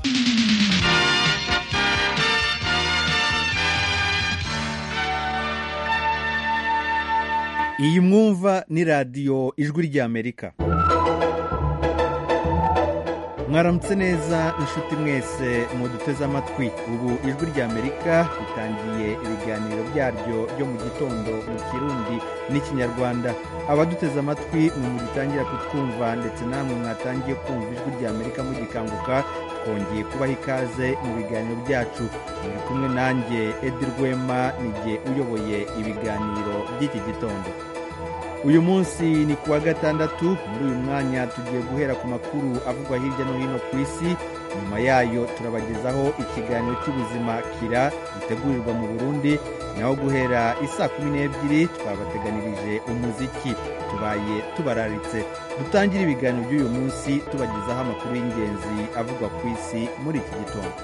iyi mwumva ni radiyo ijwi ry'amerika mwaramutse neza inshuti mwese muduteze amatwi ubu ijwi ry'amerika ritangiye ibiganiro byaryo byo mu gitondo mu kirundi n'ikinyarwanda abaduteze amatwi ni mugitangira kutwumva ndetse namwe mwatangiye kumva ijwi ry'amerika mugikanguka twongeye kubaha ikaze mu biganiro byacu muri kumwe nanjye edi rwema nijye uyoboye ibiganiro by'iki gitondo uyu munsi ni ku wa gatandatu muri uyu mwanya tugiye guhera ku makuru avugwa hirya no hino ku isi nyuma yayo turabagezaho ikiganiro cy'ubuzima kira gitegurirwa mu burundi naho guhera isaa kumi n'ebyiri twabateganirije umuziki tubaye tubararitse dutangire ibiganiro by'uyu munsi tubagezaho amakuru y'ingenzi avugwa ku isi muri iki gitondo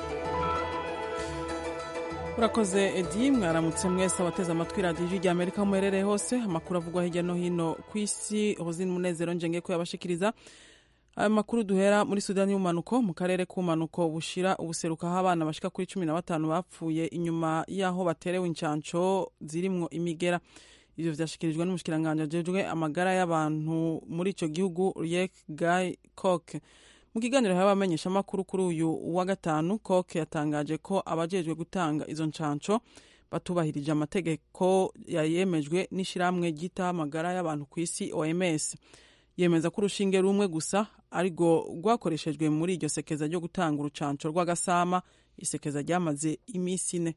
urakoze edi mwaramutse mwese abateze amatwi radiyo ijwi ry'amerika muherereye hose amakuru avugwa hirya no hino ku isi hozini umunezero njenge ko yabashikiriza ayo makuru duhera muri sudani y'umanuko mu karere k'umanuko bushira ubuseruka aho abana bashika kuri cumi na batanu bapfuye inyuma y'aho baterewe incanco zirimwo imigera ivyo vyashikirijwe n'umushikiranganji ajejwe amagara y'abantu muri ico gihugu riek guy coke mu kiganiro y'abamenyesha amakuru kuri uyu wa gatanu koke yatangaje ko abajejwe gutanga izo ncanco batubahirije amategeko yayemejwe n'ishyirahamwe ryitaho amagara y'abantu ku isi oms yemeza ko urushinge rumwe gusa arirwo rwakoreshejwe muri iryo sekeza ryo gutanga urucanco rw'agasama isekeza ryamaze iminsi ine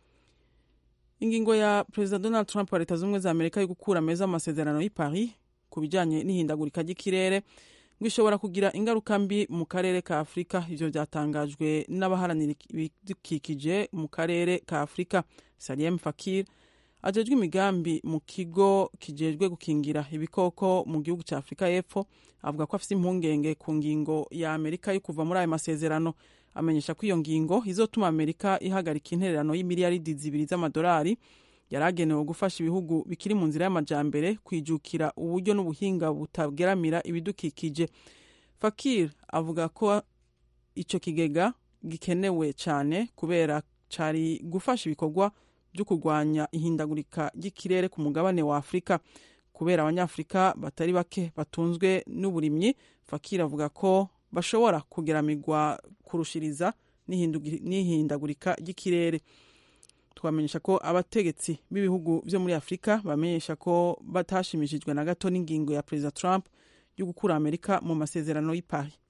ingingo ya perezida donald trump wa leta z'ubumwe za amerika yo gukura meza amasezerano y'i paris ku bijanye n'ihindagurika ry'ikirere ngo ishobora kugira ingaruka mbi mu karere ka afurika ivyo vyatangajwe n'abaharanira ibidukikije mu karere ka afurika saliem fakir ajejwe imigambi mu kigo kijejwe gukingira ibikoko mu gihugu ca afurika y'epfo avuga ko afise impungenge ku ngingo ya amerika yo kuva muri ayo masezerano amenyesha ko iyo ngingo izotuma amerika ihagarika intererano y'imiliyaridi zibiri z'amadolari yari agenewe gufasha ibihugu bikiri mu nzira y'amajambere kwijukira uburyo n'ubuhinga butageramira ibidukikije fakir avuga ko ico kigega gikenewe cyane kubera cari gufasha ibikorwa byo kurwanya ihindagurika ry'ikirere ku mugabane wa afurika kubera abanyafurika batari bake batunzwe n'uburimyi fakir avuga ko bashobora kugeramirwa kurushiriza n'ihindagurika ry'ikirere twamenyesha ko abategetsi b'ibihugu byo muri afurika bamenyesha ko batashimishijwe na gato n'ingingo ya perezida trump yo gukura amerika mu masezerano y'i paris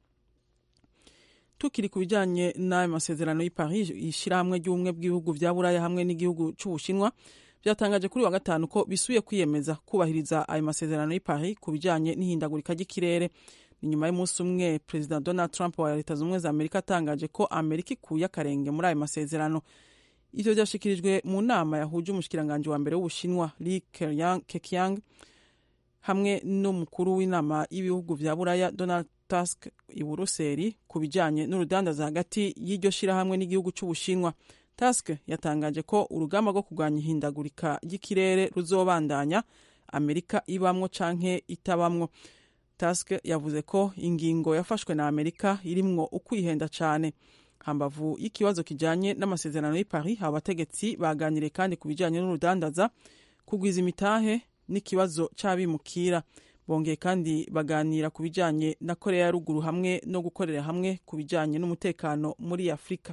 tukiri ku bijyanye n'ayo masezerano y'i paris ishyirahamwe ry'ubumwe bw'ibihugu bya buraya hamwe n'igihugu cy'ubushinwa byatangaje kuri wa gatanu ko bisuye kwiyemeza kubahiriza ayo masezerano y'i paris ku bijyanye n'ihindagurika ry'ikirere ni nyuma y'umunsi umwe perezida donald trump wa leta z'ubumwe za amerika atangaje ko amerika ikuye akarenge muri ayo masezerano ivyo vyashikirijwe mu nama yahuje umushikiranganji wa mbere w'ubushinwa li keqiang hamwe n'umukuru w'inama y'ibihugu vya buraya donald tusk i buruseli ku bijanye n'urudandaza hagati y'iryo shirahamwe n'igihugu c'ubushinwa tusk yatangaje ko urugamba rwo kurwanya ihindagurika ry'ikirere ruzobandanya amerika ibamwo canke itabamwo tusk yavuze ko ingingo yafashwe na amerika irimwo ukwihenda cane hambavu y'ikibazo kijanye n'amasezerano y'i paris abategetsi baganiriye kandi ku bijanye n'urudandaza kugwiza imitahe n'ikibazo c'abimukira bongeye kandi baganira ku bijanye na korea ya ruguru hamwe no gukorera hamwe ku bijanye n'umutekano muri afurika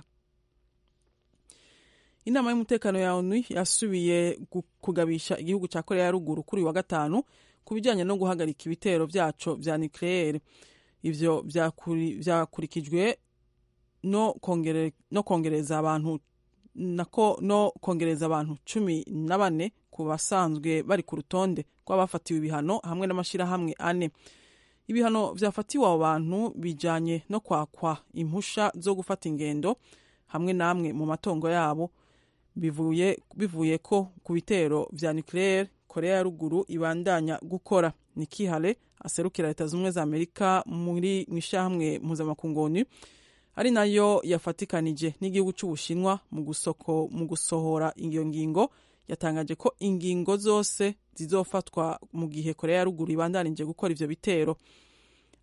inama y'umutekano ya onu yasubiye kugabisha igihugu ca korea ya ruguru kuri uyu wa gatanu ku bijanye no guhagarika ibitero vyaco vya nucleaire ivyo vyakurikijwe no kongere, no kongereza abantu nako no kongereza abantu cumi na bane ku basanzwe bari ku rutonde rw'abafatiwe ibihano hamwe n'amashyirahamwe ane ibihano vyafatiwe abo bantu bijanye no kwakwa impusha zo gufata ingendo hamwe n'amwe mu matongo yabo bivuye, bivuye ko ku bitero vya nucleaire korea ya ruguru ibandanya gukora nikihale aserukira leta z'ubumwe za amerika muri mw'ishyirahamwe mpuzamakungu onu ari nayo yafatikanije n'igihugu cy'ubushinwa mu gusohora iyo ngingo yatangaje ko ingingo zose zizofatwa mu gihe korea ya ruguru ibandanije gukora ivyo bitero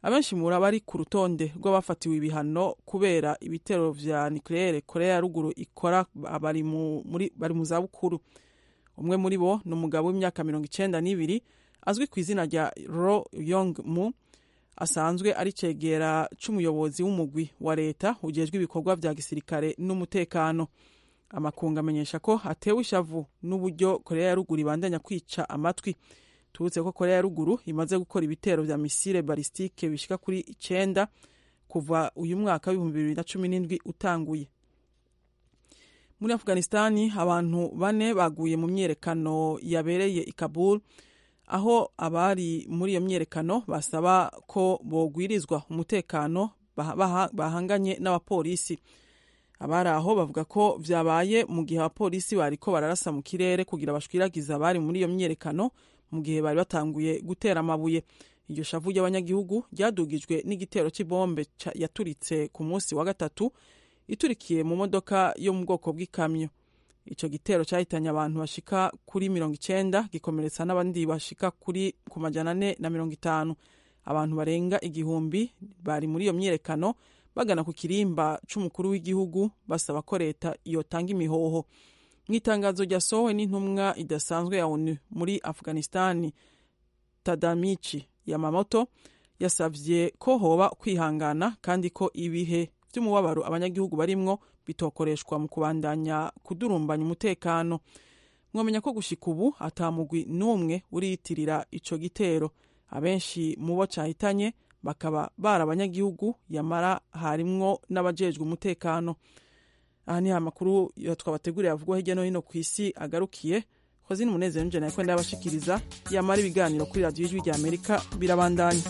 abenshi muri abari ku rutonde rw'abafatiwe ibihano kubera ibitero vya nucleaire korea ya ruguru ikora bari mu zabukuru umwe muri bo ni umugabo w'imyaka mirongo icenda n'ibiri azwi ku izina rya ro yong mu asanzwe ari cegera c'umuyobozi w'umugwi wa leta ujejwe ibikorwa vya gisirikare n'umutekano amakungu amenyesha ko atewe ishavu n'uburyo korea ya ruguru ibandanya kwica amatwi tubutse ko korea ya ruguru imaze gukora ibitero vya misile balistike bishika kuri icenda kuva uyu mwaka w'ibihumbi bibiri na cumi n'indwi utanguye muri afghanistani abantu bane baguye mu myerekano yabereye i kabul aho abari muri iyo myerekano basaba ko bogwirizwa umutekano bahanganye n'abapolisi abari aho bavuga ko vyabaye mu gihe abapolisi bariko bararasa mu kirere kugira bashwiragiza abari muri iyo myerekano mu gihe bari batanguye gutera amabuye iryo shavu ry'abanyagihugu ryadugijwe n'igitero c'ibombe yaturitse ku munsi wa gatatu iturikiye mu modoka yo mu bwoko bw'ikamyo ico gitero cahitanye abantu bashika kuri mirongo icenda gikomeretsa n'abandi bashika kuri ku majana ane na mirongo itanu abantu barenga igihumbi bari muri iyo myerekano bagana ku kirimba c'umukuru w'igihugu basaba ko leta yotanga imihoho mu itangazo ryasohowe n'intumwa idasanzwe ya onu muri afghanistani tadamichi yamamoto yasavye ko hoba kwihangana kandi ko ibihe vy'umubabaro abanyagihugu barimwo bitokoreshwa mu kubandanya kudurumbanya umutekano mwamenya ko gushika ubu atamugwi n'umwe uriyitirira ico gitero abenshi mu bo cahitanye bakaba bari abanyagihugu yamara harimwo n'abajejwe umutekano aha ni amakuru twabateguriye avugwa hirya no hino ku isi agarukiye hozini umunezero njye nawe kwenda yabashikiriza yamara ibiganiro kuri radiyo y'ijwi rya amerika birabandanya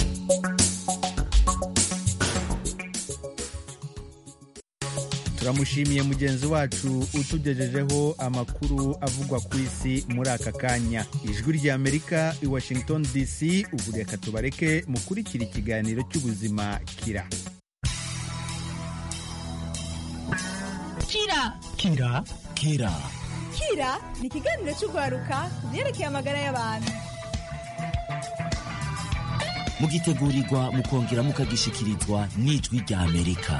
turamushimiye mugenzi wacu utugejejeho amakuru avugwa ku isi muri aka kanya ijwi rya amerika i washington dc ubu reka tubareke mukurikira ikiganiro cy'ubuzima kira kira kira kira kira ni ikiganiro cy'urwaruka ku byerekeye amagara y'abantu mugitegurirwa mukongera mukagishikirizwa n'ijwi rya amerika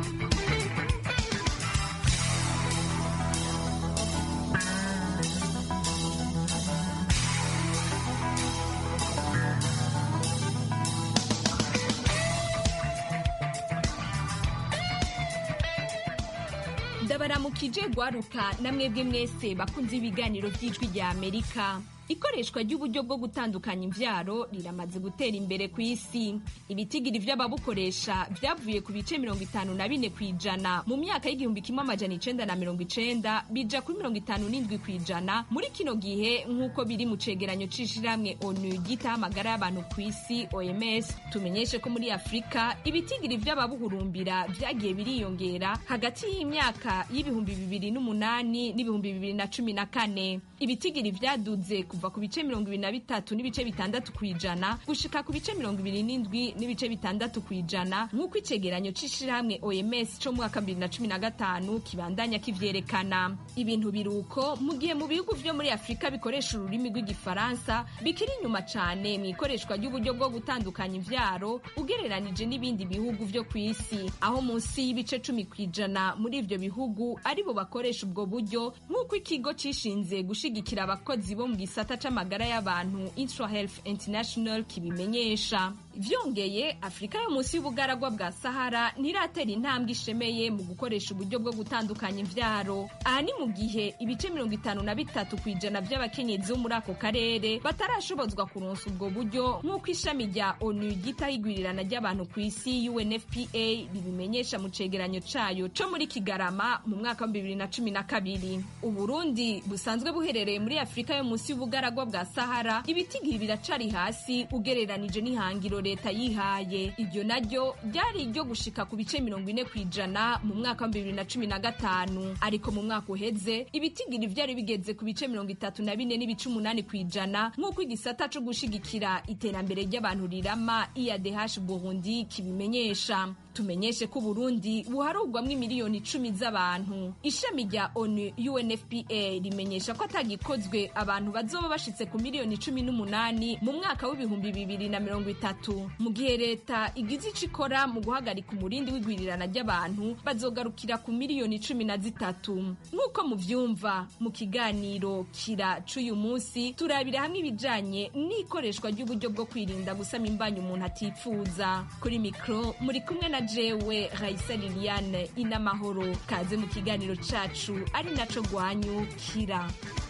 ndabaramukije gwaruka namwebwe mwese bakunze ibiganiro by'ijwi rya amerika ikoreshwa ry'uburyo bwo gutandukanya imvyaro riramaze gutera imbere ku isi ibitigiri vy'ababukoresha vyavuye ku bice mirongo itanu na bine kw'ijana mu myaka y'igihumbi kimwe amajana icenda na mirongo icenda bija kuri mirongo itanu n'indwi kw'ijana muri kino gihe nk'uko biri mu cegeranyo c'ishirahamwe onu ryitaho amagara y'abantu ku isi oms tumenyeshe ko muri afurika ibitigiri vy'ababuhurumbira vyagiye biriyongera hagati y'imyaka y'ibihumbi bibiri n'umunani n'ibihumbi bibiri na cumi na kane ibitigiri vyaduze kuva ku bice mirongo ibiri na bitatu n'ibice bitandatu kw'ijana gushika ku bice mirongo ibiri n'indwi n'ibice bitandatu kw'ijana nk'uko icegeranyo c'ishirahamwe oms co mu mwaka bibiri na cumi na gatanu kibandanya kivyerekana ibintu biruko mu gihe mu bihugu vyo muri afurika bikoresha ururimi rw'igifaransa bikiri inyuma cane mu ikoreshwa ry'uburyo bwo gutandukanya imvyaro ugereranije n'ibindi bihugu vyo ku isi aho munsi y'ibice cumi kw'ijana muri ivyo bihugu aribo bakoresha ubwo buryo nk'uko ikigo cishinze gushigikira abakozi bo mu gisata c'amagara y'abantu Insure Health International kibimenyesha vyongeye afurika yo munsi y'ubugaragwa bwa sahara ntiratera intambwe ishemeye mu gukoresha uburyo bwo gutandukanya imvyaro aha ni mu gihe ibice mirongo itanu na bitatu kw'ijana vy'abakenyezi bo muri ako karere batarashobozwa kuronsa ubwo buryo nk'uko ishami rya onu ryitaho igwirirana ry'abantu ku isi unfpa ribimenyesha mu cegeranyo cayo co muri kigarama mu mwaka wa bibiri na cumi na kabiri uburundi busanzwe buherereye muri afurika yo munsi y'ubugaragwa bwa sahara ibitigiri biracari hasi ugereranije n'ihangiro leta yihaye iryo naryo ryari iryo gushika ku bice mirongo ine kw'ijana mu mwaka wa bibiri na cumi na gatanu ariko mu mwaka uheze ibitigiri vyari bigeze ku bice mirongo itatu na bine n'ibice umunani kw'ijana nk'uko igisata co gushigikira iterambere ry'abantu rirama iadh burundi kibimenyesha tumenyeshe ko uburundi buharugwamwo imiliyoni icumi z'abantu ishami rya onu unfpa rimenyesha ko atagikozwe abantu bazoba bashitse ku miliyoni cumi n'umunani mu mwaka w'ibihumbi bibiri na mirongo itatu mu gihe leta igize ico ikora mu guhagarika umurindi w'igwirirana ry'abantu bazogarukira ku miliyoni cumi na zitatu nk'uko muvyumva mu kiganiro kira c'uyu munsi turabira hamwe ibijanye n'ikoreshwa ry'uburyo bwo kwirinda gusama imbanyi umuntu atipfuza kuri mikro muri kumwe na jewe raisa liliane inamahoro kaze mu kiganiro cacu ari naco gwanyu kira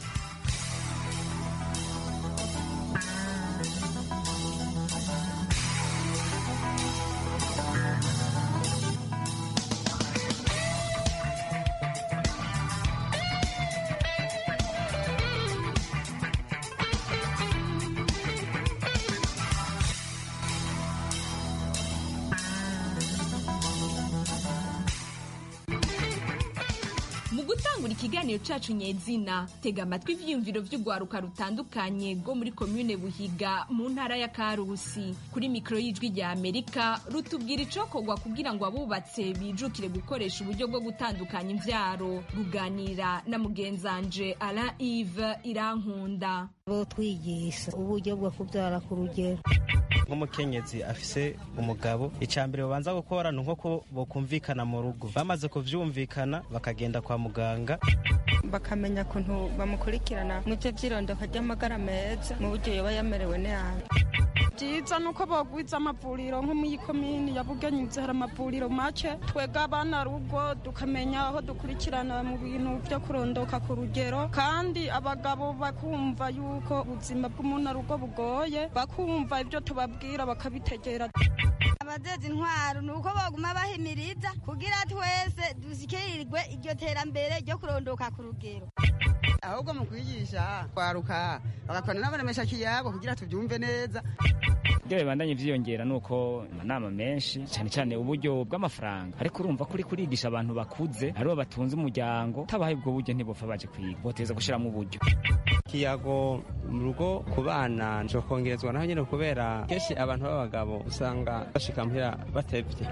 mu gutangura ikiganiro cacu nyezina tega amatwi ivyiyumviro vy'urwaruka rutandukanye rwo muri komune buhiga mu ntara ya karusi kuri mikoro y'ijwi rya amerika rutubwira icokorwa kugira ngo abubatse bijukire gukoresha uburyo bwo gutandukanya imvyaro ruganira na mugenzanje alain ive irankunda bo twigisha uburyo bwo kubyara ku rugero nk'umukenyezi afise umugabo icya mbere babanza gukora ni uko bokumvikana mu rugo bamaze kuvyumvikana bakagenda kwa muganga bakamenya ukuntu bamukurikirana mu byo by'irondoka ry'amagara meza mu buryo yoba yamerewe nabi byiza ni uko bagwiza amavuriro nko muri komini ya bugenyuze hari amavuriro make twega abana rugo tukamenya aho dukurikirana mu bintu byo kurondoka ku rugero kandi abagabo bakumva yuko ubuzima bw'umuntu rugo bugoye bakumva ibyo tubabwira bakabitegera abazeza intwaro ni uko baguma bahimiriza kugira twese dushyikirirwe iryo terambere ryo kurondoka ku rugero ahubwo mu kwigisha kwaruka bagakorana n'abaremesha kiyago kugira tubyumve neza ibyo bibandanye vyiyongera ni uko amanama menshi cyane cyane uburyo bw'amafaranga ariko urumva kuri kurigisha abantu bakuze aribo batunze umuryango tabahaye ubwo buryo ntibopfa baje kwiga boteza gushiramo uburyo kiyago mu rugo ku bana njo kongerezwa naho nyine kubera kenshi abantu b'abagabo usanga bashika muhira batevye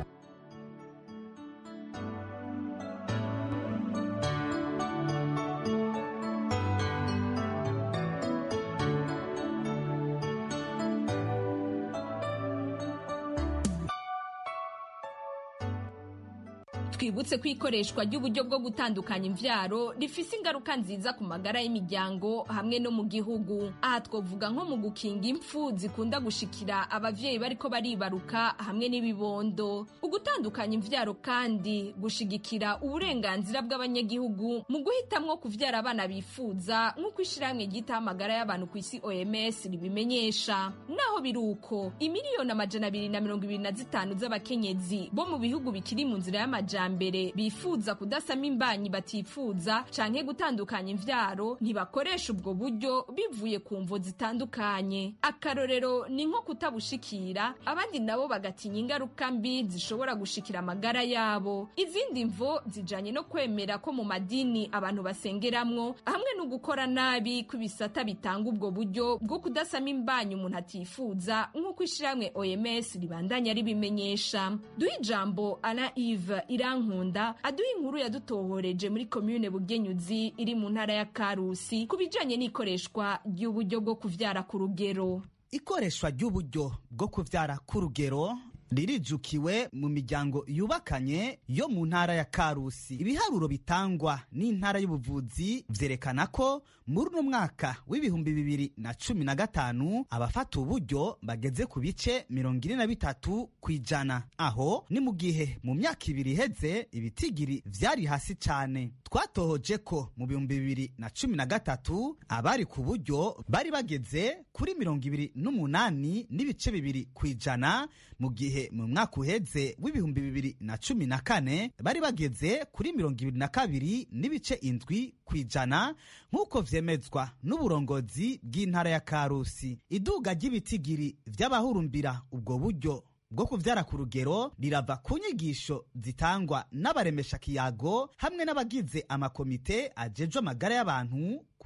twibutse ko ikoreshwa ry'uburyo bwo gutandukanya imvyaro rifise ingaruka nziza ku magara y'imiryango hamwe no mu gihugu aha twovuga nko mu gukinga impfu zikunda gushikira abavyeyi bariko baribaruka hamwe n'ibibondo ugutandukanya imvyaro kandi gushigikira uburenganzira bw'abanyagihugu mu guhitamwo kuvyara abana bifuza nk'uko ishirahamwe ryitaho amagara y'abantu ku isi oms ribimenyesha naho biri uko imiliyoni amajana abiri na mirongo ibiri na zitanu z'abakenyezi bo mu bihugu bikiri mu nzira y'amajambere mbere bifuza kudasama imbanyi batifuza canke gutandukanya imvyaro ntibakoresha ubwo buryo bivuye ku mvo zitandukanye akarorero ni nko kutabushikira abandi nabo bagatinya ingaruka mbi zishobora gushikira amagara yabo izindi mvo zijanye no kwemera ko mu madini abantu basengeramwo hamwe no gukora nabi kw'ibisata bitanga ubwo buryo bwo kudasama imbanyi umuntu atifuza nk'uko ishirahamwe oms ribandanya ribimenyesha duha ijambo ana ive irankunda aduha inkuru yadutohoreje muri komune bugenyuzi iri mu ntara ya karusi ku bijanye n'ikoreshwa ry'uburyo bwo kuvyara ku rugero ikoreshwa ry'uburyo bwo kuvyara ku rugero ririjukiwe mu miryango yubakanye yo mu ntara ya karusi ibiharuro bitangwa n'intara y'ubuvuzi vyerekana ko muri uno mwaka w'ibihumbi bibiri na cumi na gatanu abafata uburyo bageze ku bice mirongo ine na bitatu ku ijana aho ni mu gihe mu myaka ibiri iheze ibitigiri vyari hasi cane twatohoje ko mu bihumbi bibiri na cumi na gatatu abari ku buryo bari bageze kuri mirongo ibiri n'umunani n'ibice bibiri ku ijana mu gihe mu mwaka uheze w'ibihumbi bibiri na cumi na kane bari bageze kuri mirongo ibiri na kabiri n'ibice indwi ku ijana nk'uko vyemezwa n'uburongozi bw'intara ya karusi iduga ry'ibitigiri vy'abahurumbira ubwo buryo bwo kuvyara ku rugero rirava ku nyigisho zitangwa n'abaremesha kiyago hamwe n'abagize amakomite ajejwe amagara y'abantu ku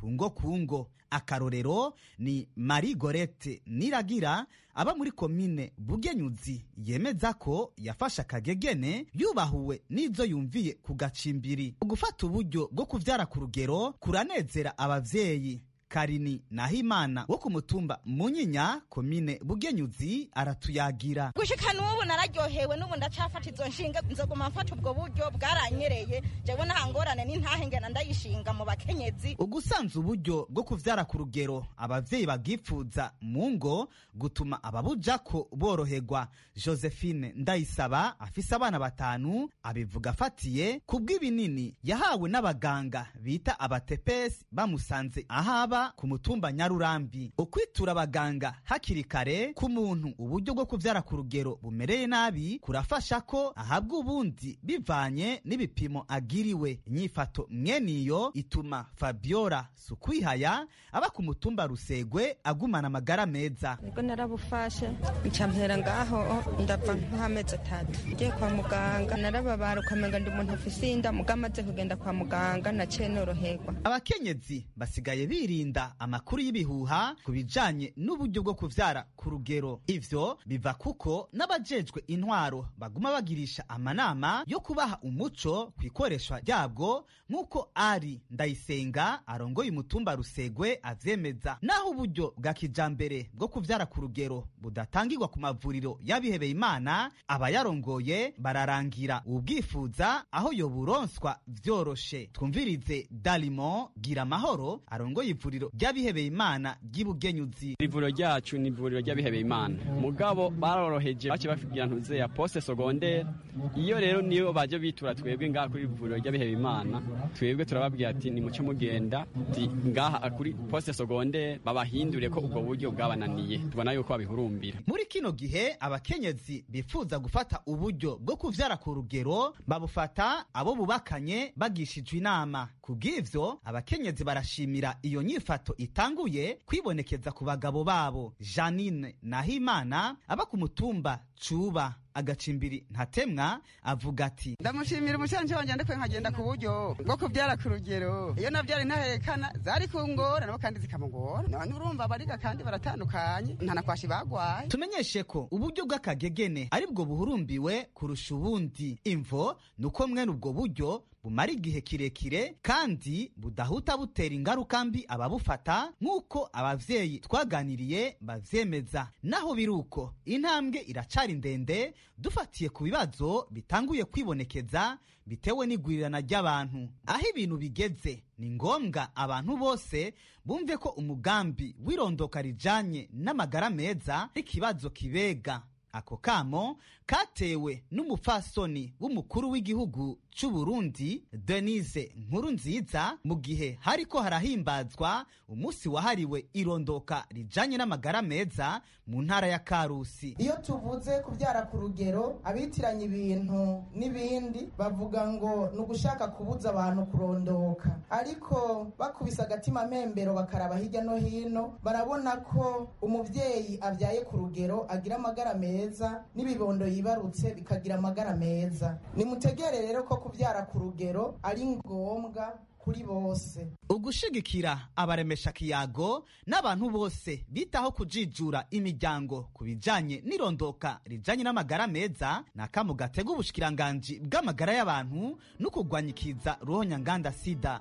ku ngo ku ngo akarorero ni marie gorete niragira aba muri komine bugenyuzi yemeza ko yafashe akagegene yubahuwe n'izo yumviye ku gacimbiri gufata uburyo bwo kuvyara ku rugero kuranezera abavyeyi karini nahimana wo ku mutumba munyinya komine bugenyuzi aratuyagira gushika n'ubu nararyohewe n'ubu ndacafata izo nshinga nzoguma mfata ubwo buryo bwaranyereye jewe nta ngorane n'intahe ngena ndayishinga mu bakenyezi ugusanza uburyo bwo kuvyara ku rugero abavyeyi bagipfuza mu ngo gutuma ababujako boroherwa josephine ndayisaba afise abana batanu abivuga afatiye ku bw'ibinini yahawe n'abaganga bita abatepesi bamusanze ahaba ku mutumba nyarurambi ukwitura abaganga hakiri kare ku muntu uburyo bwo kuvyara ku rugero bumereye nabi kurafasha ko ahabwa ubundi bivanye n'ibipimo agiriwe inyifato mweniyo ituma fabiola sukwihaya aba ku mutumba rusegwe agumana amagara meza nibwo narabufashe ncampera ngaho ndava nk'amezi atatu ngiye kwa muganga narababara ukamenga ndi umuntu afise inda muga amaze kugenda kwa muganga naciye noroherwa abakenyezi basigaye birinda amakuru y'ibihuha ku bijanye n'uburyo bwo kuvyara ku rugero ivyo biva kuko n'abajejwe intwaro baguma bagirisha amanama yo kubaha umuco ku ikoreshwa ryabwo nk'uko ari ndayisenga arongoye umutumba rusegwe avyemeza naho uburyo bwa kijambere bwo kuvyara ku rugero budatangirwa ku mavuriro y'abihebeye imana abayarongoye bararangira ubwifuza aho yoburonswa vyoroshe twumvirize dalimo gira amahoro arongoye ivuriro ry'abihebeye imana ry'ibugenyuzi ivuriro ryacu ni ivuriro ry'abihebeye imana mugabo baroroheje bace bafigira ntuze ya poste secondaire iyo rero niyo baje bitura twebwe ngaha kuri ivuriro ry'abihebeye imana twebwe turababwira ati ni muce mugenda ti ngaha kuri poste secondaire babahindure ko ubwo buryo bwabananiye tubona yuko babihurumbira muri kino gihe abakenyezi bifuza gufata uburyo bwo kuvyara ku rugero babufata abo bubakanye bagishijwe inama kubw'ivyo abakenyezi barashimira iyo nyifato itanguye kwibonekeza ku bagabo babo janine nahimana aba ku mutumba cuba agacimbiri ntatemwa avuga ati ndamushimira umushanje wanje ndiko nkagenda ku buryo bwo kubyara ku rugero iyo navyara intahekana zari kungora nabo kandi zikamugora none urumva bariga kandi baratandukanye ntanakwashi bagwaye tumenyeshe ko uburyo bw'akagegene ari bwo buhurumbiwe kurusha ubundi imvo ni uko mwene ubwo buryo bumara igihe kirekire kandi budahuta butera ingaruka mbi ababufata nk'uko abavyeyi twaganiriye bavyemeza naho biri uko intambwe iracari ndende dufatiye ku bibazo bitanguye kwibonekeza bitewe n'igwirirana ry'abantu aho ibintu bigeze ni ngombwa abantu bose bumve ko umugambi w'irondoka rijanye n'amagara meza ari ikibazo kibega ako kamo katewe n'umupfasoni w'umukuru w'igihugu c'u Burundi Denise Nkuru nziza mu gihe hariko harahimbazwa umunsi wahariwe irondoka rijanye n'amagara meza mu ntara ya Karusi iyo tuvuze kubyara ku rugero abitiranya ibintu n'ibindi bavuga ngo ni ugushaka kubuza abantu kurondoka ariko bakubise agatima mpembero bakaraba hirya no hino barabona ko umuvyeyi abyaye ku rugero agira amagara meza n'ibibondo yibarutse bikagira amagara meza nimutegere rero ko kubyara ku rugero ari ngombwa kuri bose ugushigikira abaremesha kiyago n'abantu bose bitaho kujijura imiryango ku bijanye n'irondoka rijanye n'amagara meza ni akamu gatega ubushikiranganji bw'amagara y'abantu no kurwanyikiza ruhonyanganda sida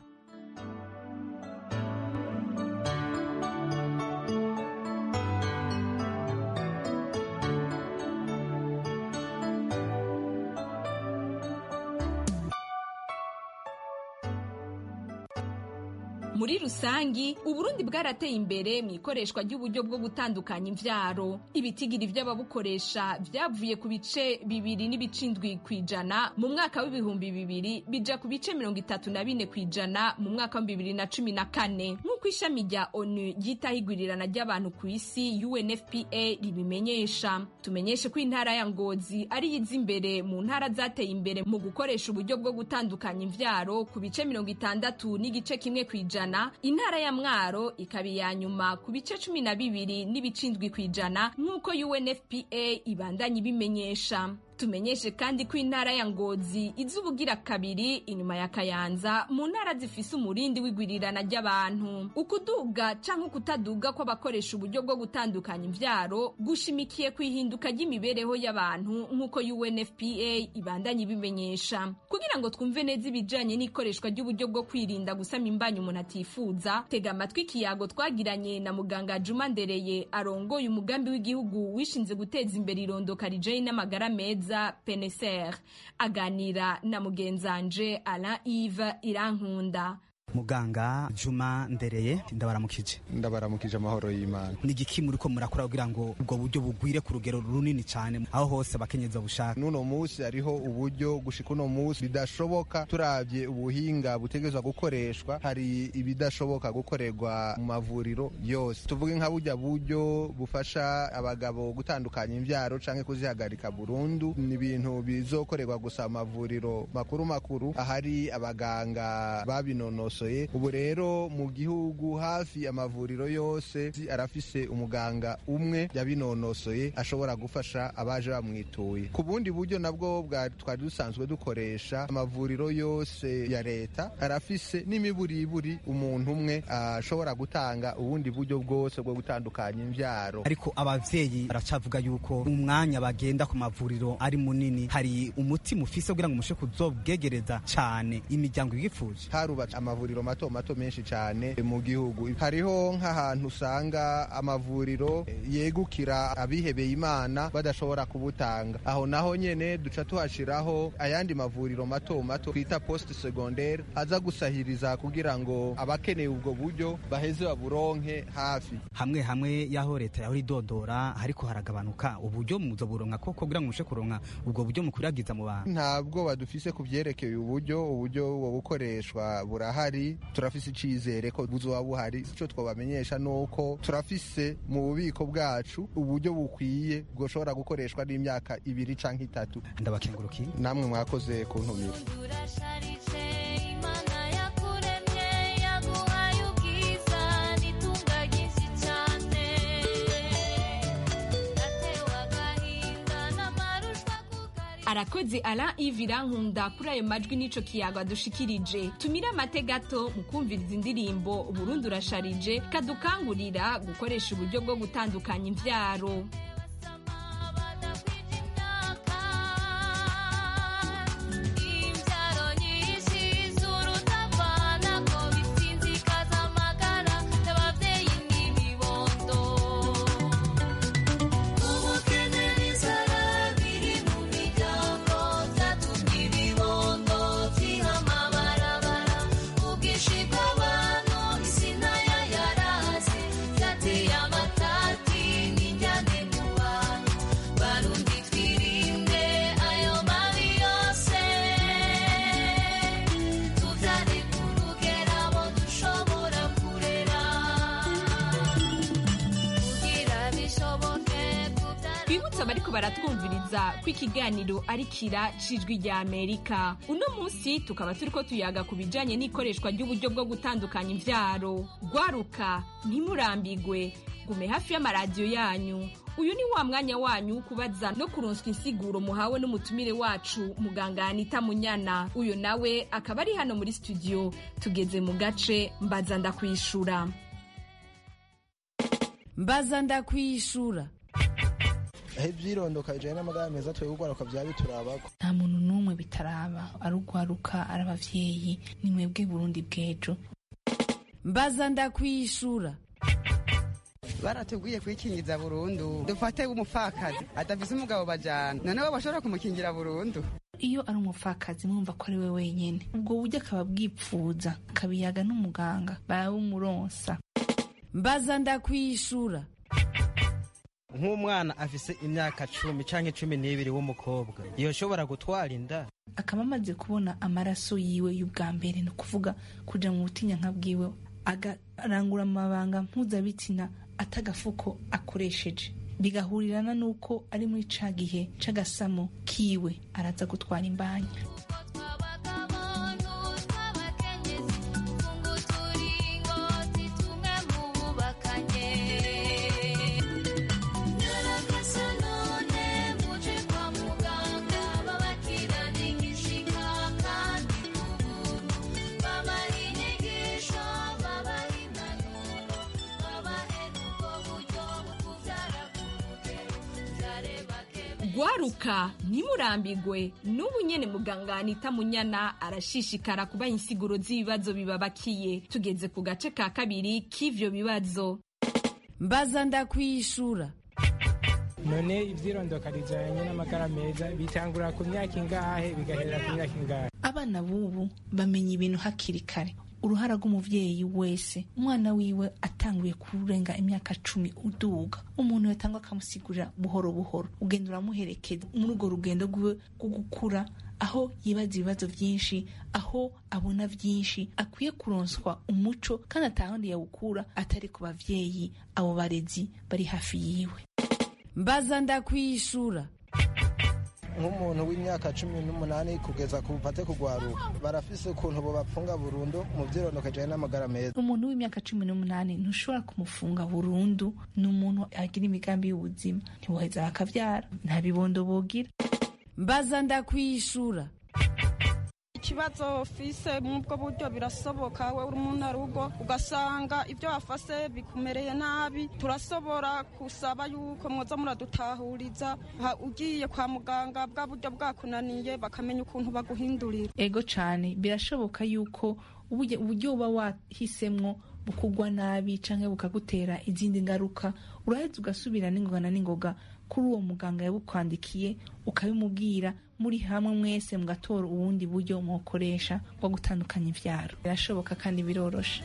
muri rusangi uburundi bwarateye imbere mu ikoreshwa ry'uburyo bwo gutandukanya imvyaro ibitigiri vy'ababukoresha vyavuye ku bice bibiri n'ibicindwi kw'ijana mu mwaka w'ibihumbi bibiri bija ku bice mirongo itatu na bine kw'ijana mu mwaka wa bibiri na cumi na kane nk'uko ishami rya onu ryitaho igwirirana ry'abantu ku isi unfpa ribimenyesha tumenyeshe ko intara ya ngozi ari yiza imbere mu ntara zateye imbere mu gukoresha uburyo bwo gutandukanya imvyaro ku bice mirongo itandatu n'igice kimwe kw'ijana intara ya mwaro ikaba iya nyuma ku bice cumi na bibiri n'ibicindwi kw'ijana nk'uko unfpa ibandanya ibimenyesha tumenyeshe kandi ko intara ya ngozi iza ubugira kabiri inyuma ya kayanza mu ntara zifise umurindi w'igwirirana ry'abantu ukuduga canke ukutaduga kw'abakoresha uburyo bwo gutandukanya imvyaro gushimikiye ku ihinduka ry'imibereho y'abantu nk'uko UNFPA ibandanye ibimenyesha kugira ngo twumve neza ibijanye n'ikoreshwa ry'uburyo bwo kwirinda gusama imbanyi umuntu atifuza tega amatwi ikiyago twagiranye na muganga Juma Ndereye arongoye umugambi w'igihugu wishinze guteza imbere irondoka rijanye n'amagara meza PNSR aganira na mugenzanje Alain Yves Irankunda muganga juma ndereye ndabaramukije ndabaramukije amahoro y'imana ni igiki muri ko murakora kugira ngo ubwo buryo bugwire ku rugero runini cyane aho hose abakenyezi babushaka n'uno munsi hariho uburyo gushika uno munsi bidashoboka turabye ubuhinga butegerezwa gukoreshwa hari ibidashoboka gukorerwa mu mavuriro yose tuvuge nka burya buryo bufasha abagabo gutandukanya imbyaro canke kuzihagarika burundu ni ibintu bizokorerwa gusa mu mavuriro makuru makuru ahari abaganga babinonosoye ubu rero mu gihugu hafi amavuriro yose arafise umuganga umwe yabinonosoye ashobora gufasha abaje bamwituye ku bundi buryo nabwo twari dusanzwe dukoresha amavuriro yose ya leta arafise n'imiburiburi umuntu umwe ashobora gutanga ubundi buryo bwose bwo gutandukanya imbyaro ariko abavyeyi baracavuga yuko umwanya bagenda ku mavuriro ari munini hari umuti mufise kugira ngo mushe kuzobwegereza cyane imiryango yifuje harubatse amavuriro mato mato menshi cyane mu gihugu hariho nk'ahantu usanga amavuriro yegukira abihebeye imana badashobora kubutanga aho naho nyene duca tuhashiraho ayandi mavuriro mato mato twita poste secondaire aza gusahiriza kugira ngo abakeneye ubwo buryo baheze baburonke hafi hamwe hamwe yaho leta yahora idodora ariko haragabanuka uburyo muzo buronka ko kugira ngo mushe kuronka ubwo buryo mukwiragiza mu bantu ntabwo badufise ku vyerekeye uburyo uburyo bwo bukoreshwa burahari turafise icizere ko buzoba buhari ico twobamenyesha nuko turafise mu bubiko bwacu uburyo bukwiye bwoshobora gukoreshwa n'imyaka ibiri canke itatu ndabakengurukiye namwe mwakoze kuntumira arakoze Alain Yves Irankunda kuri ayo majwi n'ico kiyago adushikirije tumire amate gato mu kumviriza indirimbo Burundi urasharije kadukangurira gukoresha uburyo bwo gutandukanya imvyaro twibutse abariko baratwumviriza ko ikiganiro ari kira cijwi rya amerika uno munsi tukaba turiko tuyaga ku bijanye n'ikoreshwa ry'uburyo bwo gutandukanya imvyaro gwaruka ntimurambigwe gume hafi y'amaradiyo yanyu uyu ni wa mwanya wanyu wo kubaza no kuronswa insiguro muhawe n'umutumire wacu muganga anita munyana uyu nawe akaba ari hano muri studio tugeze mu gace mbaza ndakwishura mbaza ndakwishura aho ibyirondoka bijyanye n'amagara meza twebwe ugwaruka byaba biturabako nta muntu n'umwe bitaraba ari ugwaruka ari abavyeyi ni mwebwe burundi bw'ejo mbaza ndakwishura barateguye kwikingiza burundu dufate umupfakazi adafise umugabo bajana noneho bashobora kumukingira burundu iyo ari umupfakazi mwumva ko ari we wenyene ubwo buryo akaba bwipfuza akabiyaga n'umuganga barabumuronsa mbaza ndakwishura nk'umwana afise imyaka cumi canke cumi n'ibiri w'umukobwa yoshobora gutwara inda akaba amaze kubona amaraso yiwe y'ubwa mbere ni ukuvuga kuja mu butinyanka bwiwe agarangura amabanga mpuzabitsina atagafuko akoresheje bigahurirana n'uko ari muri ca gihe c'agasamo kiwe araza gutwara imbanya gwaruka ntimurambigwe n'ubu nyene muganga anita munyana arashishikara kubaha insiguro z'ibibazo bibabakiye tugeze ku gace ka kabiri k'ivyo bibazo mbaza ndakwishura none ivyirondoka rijanye n'amagara meza bitangura ku myaka ingahe bigaherera ku myaka ingahe abana b'ubu bamenya ibintu hakiri kare uruhara rw'umuvyeyi wese umwana wiwe atanguye kurenga imyaka cumi uduga umuntu yatangwa akamusigurira buhoro buhoro ugenda uramuherekeza muri urwo rugendo rwiwe rwo gukura aho yibaza ibibazo vyinshi aho abona vyinshi akwiye kuronswa umuco kandi atahandi yawukura atari ku bavyeyi abo barezi bari hafi yiwe mbaza ndakwishura nk'umuntu w'imyaka cumi n'umunani kugeza ku bupate kugwaruka barafise ukuntu bobapfunga burundu mu vyirondoka ijanye n'amagara meza umuntu w'imyaka cumi n'umunani ntushobora kumufunga burundu ni umuntu agira imigambi y'ubuzima ntiwoheza bakavyara nta bibondo bogira mbaza ndakwishura ikibazo fise mubwo buryo birasoboka we uri umuntu arugo ugasanga ibyo wafase bikumereye nabi turasobora kusaba yuko mwoza muradutahuriza ha- ugiye kwa muganga bwa buryo bwakunaniye bakamenya ukuntu baguhindurira ego cane birashoboka yuko uburyo uburyo uba wahisemwo bukugwa nabi canke bukagutera izindi ngaruka uraheza ugasubira n'ingoga na n'ingoga kuri uwo muganga yabukwandikiye ukabimubwira muri hamwe mwese mugatora ubundi buryo mukoresha bwo gutandukanya ivyaro birashoboka kandi biroroshe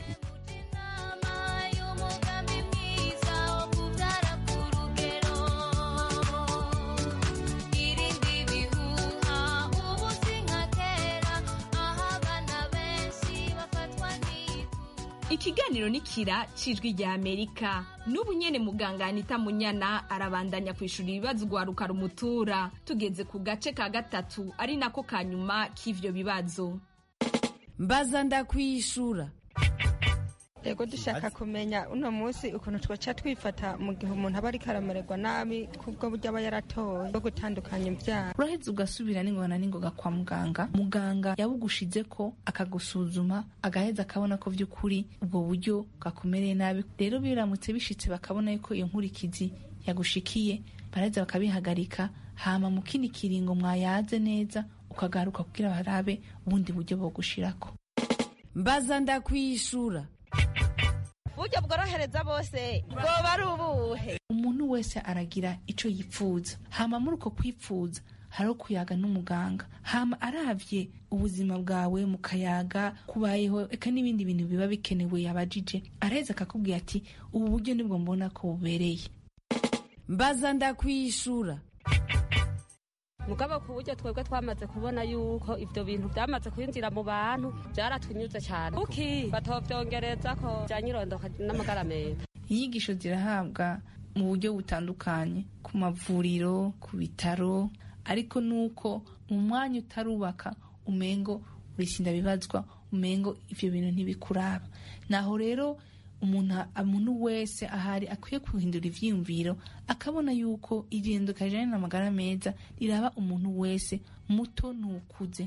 ikiganiro ni kira cijwi rya amerika n'ubu nyene muganga anita munyana arabandanya kwishura ibibazo ugwaruka rumutura tugeze ku gace ka gatatu ari nako ka nyuma k'ivyo bibazo mbaza ndakwishura ego dushaka kumenya uno munsi ukuntu twaca twifata mu gihe umuntu aba ariko aramererwa nabi kubwo buryo aba yaratoye bwo gutandukanya ibyaro uraheza ugasubira n'ingoga na n'ingoga kwa muganga muganga yabugushize ko akagusuzuma agaheza akabona ko vy'ukuri ubwo buryo bwakumereye nabi rero biramutse bishitse bakabona yuko iyo nkurikizi yagushikiye baraheza bakabihagarika hama mu kindi kiringo mwayaze neza ukagaruka kugira barabe ubundi buryo bogushirako mbaza ndakwishura uburyo bworohereza bose bwoba ari ubuhe umuntu wese aragira ico yipfuza hama muri uko kwipfuza hariho kuyaga n'umuganga hama aravye ubuzima bwawe mu kayaga kubayeho eka n'ibindi bintu biba bikenewe yabajije araheza akakubwira ati ubu buryo nibwo mbona ko bubereye mbaza ndakwishura mugabo ku buryo twebwe twamaze kubona yuko ivyo bintu byamaze kwinjira mu bantu byaratwinyuze cyane kuki batovyongereza ko byanyirondoka n'amagara meza inyigisho zirahabwa mu buryo butandukanye ku mavuriro ku bitaro ariko nuko mu mwanya utarubaka umengo urisinda bibazwa umengo ivyo bintu ntibikuraba naho rero umuntu umuntu wese ahari akwiye guhindura ivyiyumviro akabona yuko igenduka rijanye n'amagara meza riraba umuntu wese muto n'ukuze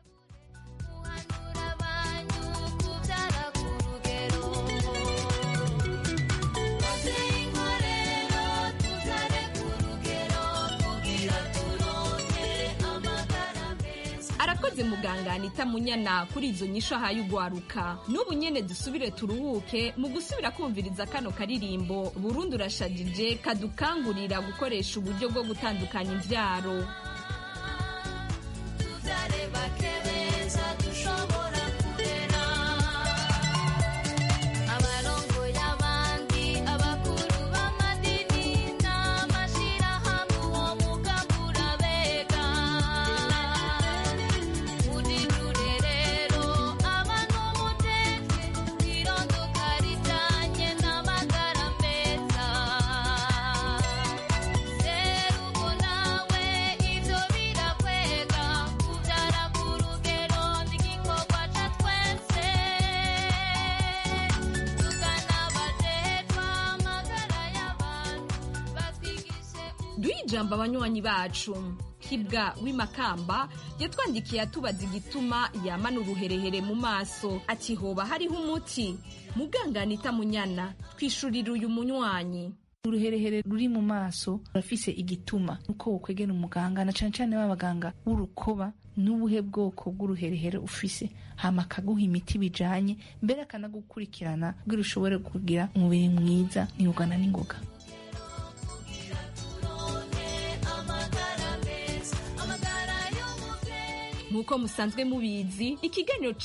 arakoze muganga anita munyana kuri izo nyisho ahaye ugwaruka n'ubu nyene dusubire turuhuke mu gusubira kumviriza kano karirimbo burundi urashajije kadukangurira gukoresha uburyo bwo gutandukanya imvyaro duhe ijambo abanywanyi bacu kibwa w'imakamba yatwandikiye atubaza igituma yamana uruherehere mu maso ati hoba hariho umuti muganga anita munyana twishurira uyu munywanyi uruherehere ruri mu maso rurafise igituma uko wokwegera umuganga na cane cane b'abaganga b'urukoba n'ubuhe bwoko bw'uruherehere ufise hama akaguha imiti bijanye mbere akanagukurikirana kugira ushobore kugira umubiri mwiza ntiugana n'ingoga nk'uko musanzwe mubizi ikiganiro